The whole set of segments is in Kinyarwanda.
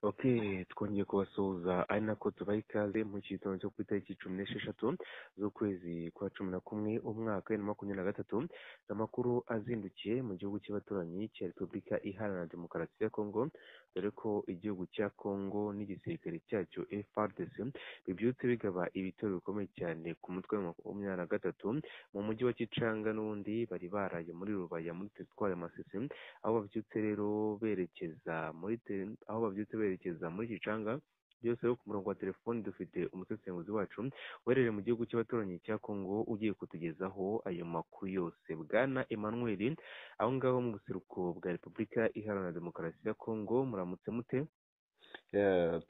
Ati twongeye kubasuhuza ari nako tubaha ikaze mu gitondo cyo ku itariki cumi n'esheshatu z'ukwezi kwa cumi na kumwe umwaka bibiri na makumyabiri na gatatu amakuru azindukiye mu gihugu cy'abaturanyi cya repubulika iharanira demokarasi ya kongo dore ko igihugu cya kongo n'igisirikare cyacyo frdc bibyutse bigaba ibitero bikomeye cyane ku mutwe wa makumyabiri na gatatu mu mujyi wa kicanga n'ubundi bari baraye muri rubaya muri teritwari ya masisi aho babyutse rero berekeza muri aho babyutse berekeza muri Gicanga byose ku murongo wa telefoni dufite umusesenguzi wacu uherereye mu gihugu cy'abaturanyi cya Kongo ugiye kutugezaho ayo makuru yose bwana Emmanuel aho ngaho mu buseruko bwa Repubulika Iharanira Demokarasi ya Kongo muramutse mute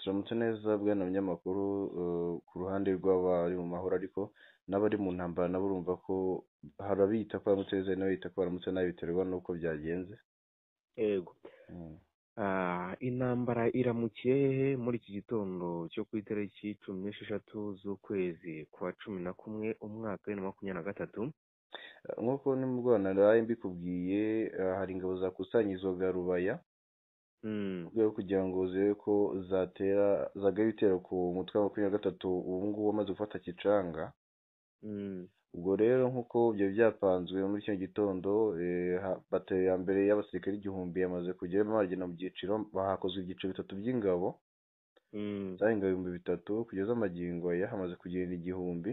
turamutse neza bwana binyamakuru ku ruhande rw'abari mu mahoro ariko n'abari mu ntambara nabo urumva ko hari abiyita ko baramutse neza n'abita ko baramutse nabi biterwa n'uko byagenze yego intambara iramukiye hehe muri iki gitondo cyo ku itariki cumi n'esheshatu z'ukwezi kwa cumi na kumwe umwaka bibiri na makumyabiri na gatatu nk'uko nimubwo naraye mbikubwiye hari ingabo zakusanyirizwaga rubaya mu rwego rwo kugira ngo zirebe ko zatera zagaye ibitero ku mutwe wa makumyabiri na gatatu ubu ngubu wamaze gufata kicanga ubwo rero nk'uko ibyo byapanzwe muri kino gitondo batari ya mbere y'abasirikare igihumbi yamaze kujya bagenda mu byiciro bahakozwe ibyiciro bitatu by'ingabo zari ingabo ibihumbi bitatu kugeza amagingo aya hamaze kugenda igihumbi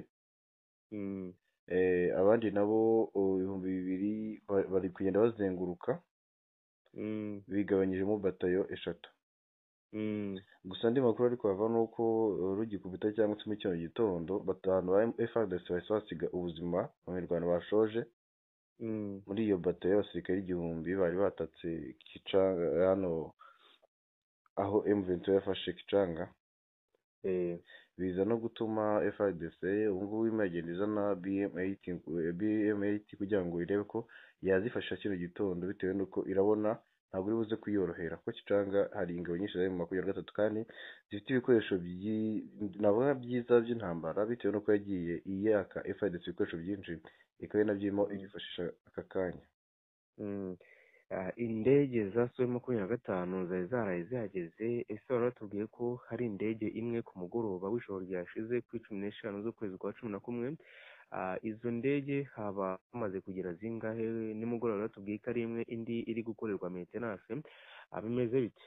abandi nabo ibihumbi bibiri bari kugenda bazenguruka bigabanyijemo batayo eshatu gusa andi makuru ariko hava ni uko rugikubita cyangwa se muri kino gitondo batanu ba FRDC bahise basiga ubuzima abanyarwanda bashoje muri iyo batayo y'abasirikare igihumbi bari batatse kicanga hano aho M23 yafashe kicanga biza no gutuma FRDC ubu ngubu irimo iragenda izana BM8 BM8 kugira ngo irebe ko yazifasha kino gitondo bitewe n'uko irabona ntabwo uri buze kuyorohera ko kicanga hari ingabo nyinshi zari mu makumyabiri gatatu kandi zifite ibikoresho navuga byiza by'intambara bitewe n'uko yagiye iyaka FIDC ibikoresho byinshi ikaba nabyo irimo irifashisha aka kanya indege za sowe makumyabiri na gatanu zari zaraye zihageze ese wari watubwiye ko hari indege imwe ku mugoroba w'ijoro ryashize kuri cumi n'eshanu z'ukwezi kwa cumi na kumwe izo ndege haba hamaze kugera zingahe nimugoroba batubwiye ko ari imwe indi iri gukorerwa metenanse bimeze bite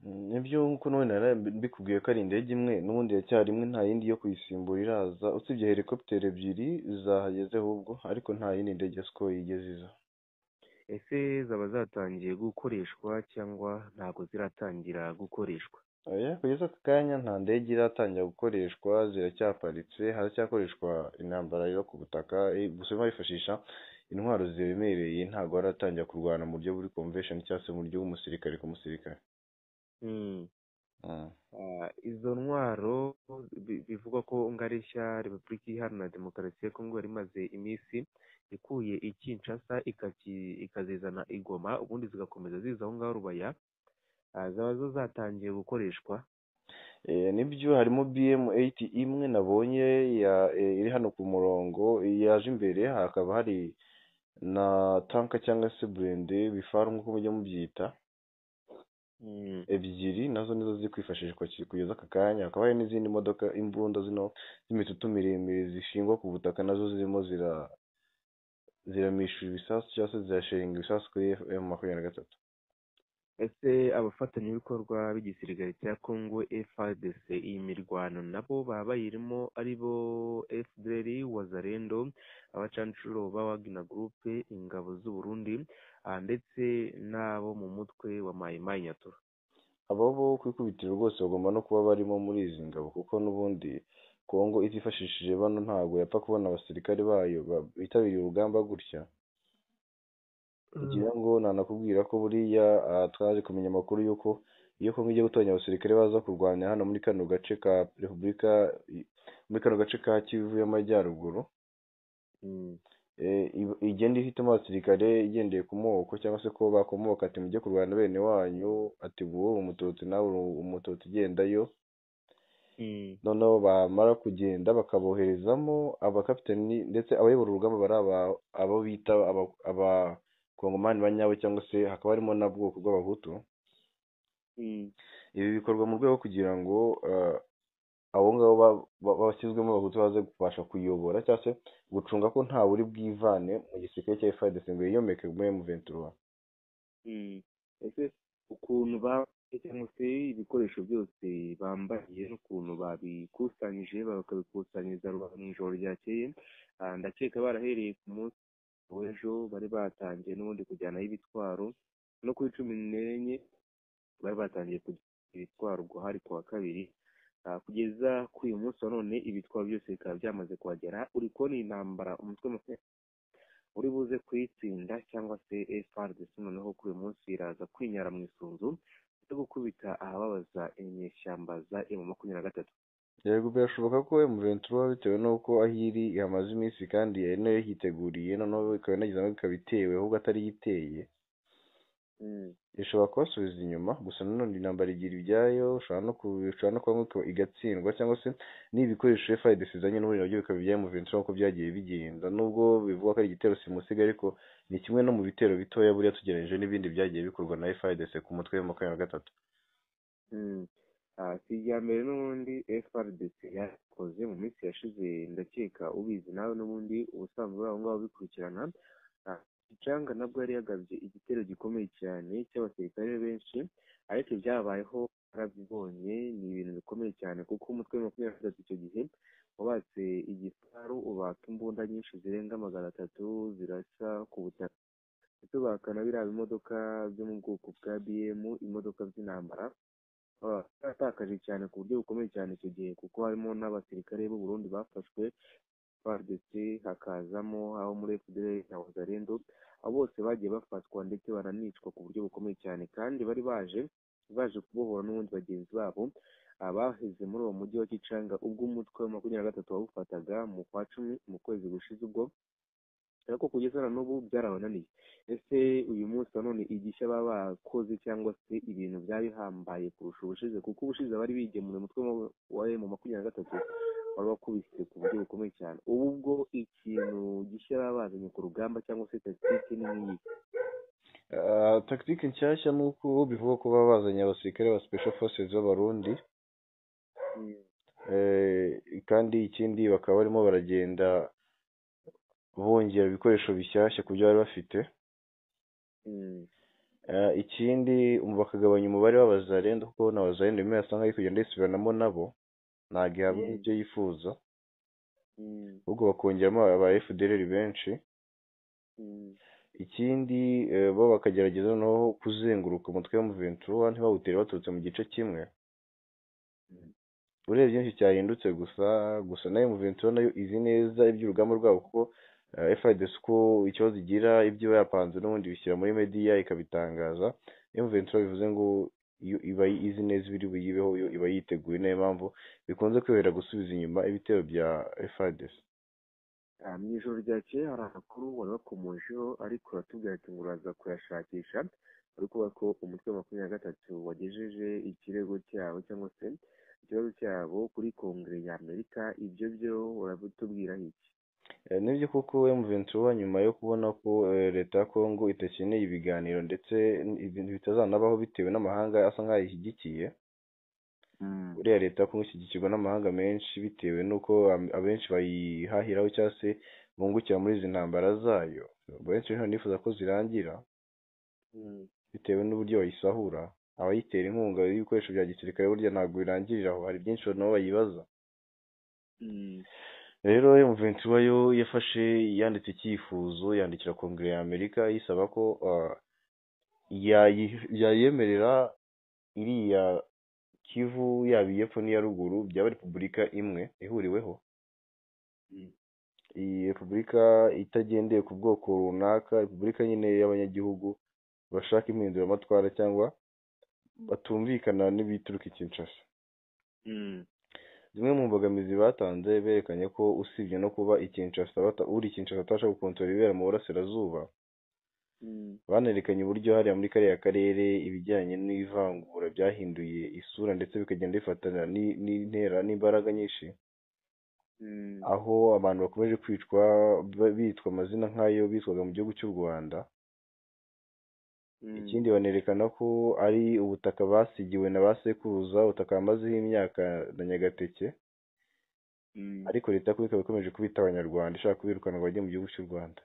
nibyo nk'uko none mbikubwiye ko ari indege imwe n'ubundi iracyarimo nta yindi yo kuyisimbura iraza usibye helikopiteri ebyiri zahageze ahubwo ariko nta yindi ndege siko yigeze iza ese zaba zatangiye gukoreshwa cyangwa ntabwo ziratangira gukoreshwa kugeza aka kanya nta ndege iratangira gukoreshwa ziracyaparitse haracyakoreshwa intambara yo ku butaka gusa bifashisha intwaro ziremereye ntabwo haratangira kurwana mu buryo buri convention cyangwa se mu buryo bw'umusirikare ku musirikare izo ntwaro bivugwa ko ngari nshya repubulika iharanira demokarasi ya kongo yari imaze iminsi ikuye i kinshasa ikazizana i goma ubundi zigakomeza ziza aho ngaho rubaya zaba zo zatangiye gukoreshwa nibyo harimo bm8 imwe nabonye iri hano ku murongo yaje imbere hakaba hari na tanka cyangwa se burende bifara nk'uko mujya mubyita ebyiri nazo nizo ziri kwifashishwa kugeza aka kanya hakaba hari n'izindi modoka imbunda zino z'imitutu miremire zishingwa ku butaka nazo zirimo zira ziramishura ibisasu cyangwa se zirashinga ibisasu kuri m makumyabiri na gatatu ese abafatanyabikorwa b'igisirikare cya congo frdc iyi mirwano nabo baba bayirimo ari bo fdr wazarendo abacanshuro ba wagner group ingabo z'uburundi ndetse n'abo mu mutwe wa mayimayi nyatura abo bo ku ikubitiro rwose bagomba no kuba barimo muri izi ngabo kuko n'ubundi kongo itifashishije bano ntabwo yapfa kubona abasirikare bayo bitabiriye urugamba gutya kugira ngo nanakubwira ko buriya twaje kumenya amakuru y'uko iyo kongo igiye gutoranya abasirikare baza kurwanya hano muri kano gace ka repubulika muri kano gace ka kivu y'amajyaruguru igenda ihitamo abasirikare igendeye ku moko cyangwa se ko bakomoka ati mujye kurwanya bene wanyu ati wowe umututsi nawe umututsi igendayo noneho bamara kugenda bakaboherezamo abakapiteni ndetse abayobora urugamba bari abo bita aba kongomani ba nyabo cyangwa se hakaba harimo na bwoko bw'abahutu ibi bikorwa mu rwego kugira ngo abo ngabo bashyizwemo abahutu baze kubasha kuyobora cyangwa se gucunga ko nta buri bwivane mu gisirikare cya efuperi ngo yiyomeke muri emu ventura ese ukuntu cyangwa se ibikoresho byose bambaye n'ukuntu babikusanyije bakabikusanyiriza rubanda mu ijoro ryakeye ndakeka barahereye ku munsi w'ejo bari batangiye n'ubundi kujyanaho ibitwaro no kuri cumi n'enye bari batangiye kujyana ibitwaro guhari ku wa kabiri kugeza ku uyu munsi wa none ibitwaro byose bikaba byamaze kuhagera uri kubona iyi ntambara umutwe makumyabiri uri buze kuyitsinda cyangwa se FRDC noneho kuri uyu munsi iraza kwinyara mu isunzu no gukubita ahababaza inyeshyamba za emu makumyabiri na gatatu yego birashoboka ko emuventura bitewe n'uko aho iri yamaze iminsi kandi yari nayo yiteguriye noneho ikaba inagezemo ikaba itewe ahubwo atari iteye ishobora kubasubiza inyuma gusa nanone intambara igira ibyayo ushobora no kuba nk'uko igatsindwa cyangwa se n'ibikoresho fayidesi izanye n'uburyo nabyo bikaba ibya emuventura nk'uko byagiye bigenda nubwo bivugwa ko ari igitero simusiga ariko ni kimwe no mu bitero bitoya buriya tugereranyije n'ibindi byagiye bikorwa na fayidesi ku mutwe wa makumyabiri na gatatu si irya mbere n'ubundi frdc yakoze mu minsi yashize ndakeka ubizi nawe n'ubundi ubusanzwe babo ngabo bikurikirana gicanga nabwo yari yagabye igitero gikomeye cyane cy'abasirikare benshi ariko ibyabayeho arabyibonye ni ibintu bikomeye cyane kuko umutwe makumyabiri gatatu icyo gihe wabatse igisaru ubaka imbunda nyinshi zirenga magana atatu zirasa ku butaka ndetse ubakana biriya bimodoka byo mu bwoko bwa biyemu imodoka by'intambara baratakaje cyane ku buryo bukomeye cyane icyo gihe kuko harimo n'abasirikare b'u Burundi bafashwe FARDC hakazamo abo muri FDLR na Wazalendo abo bose bagiye bafatwa ndetse baranicwa ku buryo bukomeye cyane kandi bari baje baje kubohora n'ubundi bagenzi babo abaheze muri uwo mujyi wa Kicanga ubwo umutwe wa makumyabiri na gatatu wawufataga mu kwa cumi mu kwezi gushize ubwo ariko kugeza na n'ubu byarabananiye ese uyu munsi wa none igishya baba bakoze cyangwa se ibintu byaba bihambaye kurusha ubushize kuko ubushize abari bigemura umutwe wa emu makumyabiri na gatatu wari wakubise ku buryo bukomeye cyane ubu ubwo ikintu gishya baba bazanye ku rugamba cyangwa se tagitike ni nk'iyi tagitike nshyashya ni uko bivugwa ko baba bazanye abasirikare ba special forces b'abarundi kandi ikindi bakaba barimo baragenda bongera ibikoresho bishyashya ku byo bari bafite ikindi bakagabanya umubare w'abazarenda kuko na wazarenda rimwe yasa nk'aho kugenda yisubiranamo nabo ntabwo ihabwa ibyo yifuza ahubwo bakongeramo aba fdr benshi ikindi bo bakagerageza noneho kuzenguruka umutwe wa muventura ntibawutere baturutse mu gice kimwe urebye byinshi cyahindutse gusa gusa nayo muventura nayo izi neza iby'urugamba rwabo kuko FIDES uko ikibazo igira ibyo iba yapanze n'ubundi bishyira muri mediya ikabitangaza Ventura bivuze ngo iba izi neza ibiri buyibeho iba yiteguye niyo mpamvu bikunze kwihera gusubiza inyuma ibitero bya FIDES mu ijoro ryakeye hari amakuru wari wakomojeho ariko uratubwira ati ngo uraza kuyashakisha uri kuvuga ko umutwe wa makumyabiri na gatatu wagejeje ikirego cyabo cyangwa se ikibazo cyabo kuri kongere ya amerika ibyo byo urabitubwira iki nibyo koko ventura nyuma yo kubona ko leta ya kongo idakeneye ibiganiro ndetse ibintu bitazanabaho bitewe n'amahanga asa nk'aho ishyigikiye buriya leta ya kongo ishyigikirwa n'amahanga menshi bitewe n'uko abenshi bayihahiraho cyangwa se bungukira muri izi ntambara zayo benshi nifuza ko zirangira bitewe n'uburyo bayisahura abayitera inkunga y'ibikoresho bya gisirikare burya ntabwo birangirira aho hari byinshi nabo bayibaza rero ventura yo yafashe yanditse icyifuzo yandikira kongere ya amerika yisaba ko yayemerera iriya kivu yaba iy'epfo n'iya ruguru byaba repubulika imwe ihuriweho iyi repubulika itagendeye ku bwoko runaka repubulika nyine y'abanyagihugu bashaka impinduramatwara cyangwa batumvikana n'ibituruka ikinshasa zimwe mu mbogamizi batanze berekanye ko usibye no kuba ikinshasa uri ikinshasa atabasha gukontorora ibibera mu burasirazuba banerekanye uburyo hariya muri kariya karere ibijyanye n'ivangura byahinduye isura ndetse bikagenda bifatana n'intera n'imbaraga nyinshi aho abantu bakomeje kwicwa bitwa amazina nk'ayo bitwaga mu gihugu cy'u rwanda ikindi banerekana ko ari ubutaka basigiwe na ba sekuruza ubutaka bamazeho imyaka na nyagateke ariko leta ko ikaba ikomeje kubita abanyarwanda ishaka kubirukana ngo bajye mu gihugu cy'u rwanda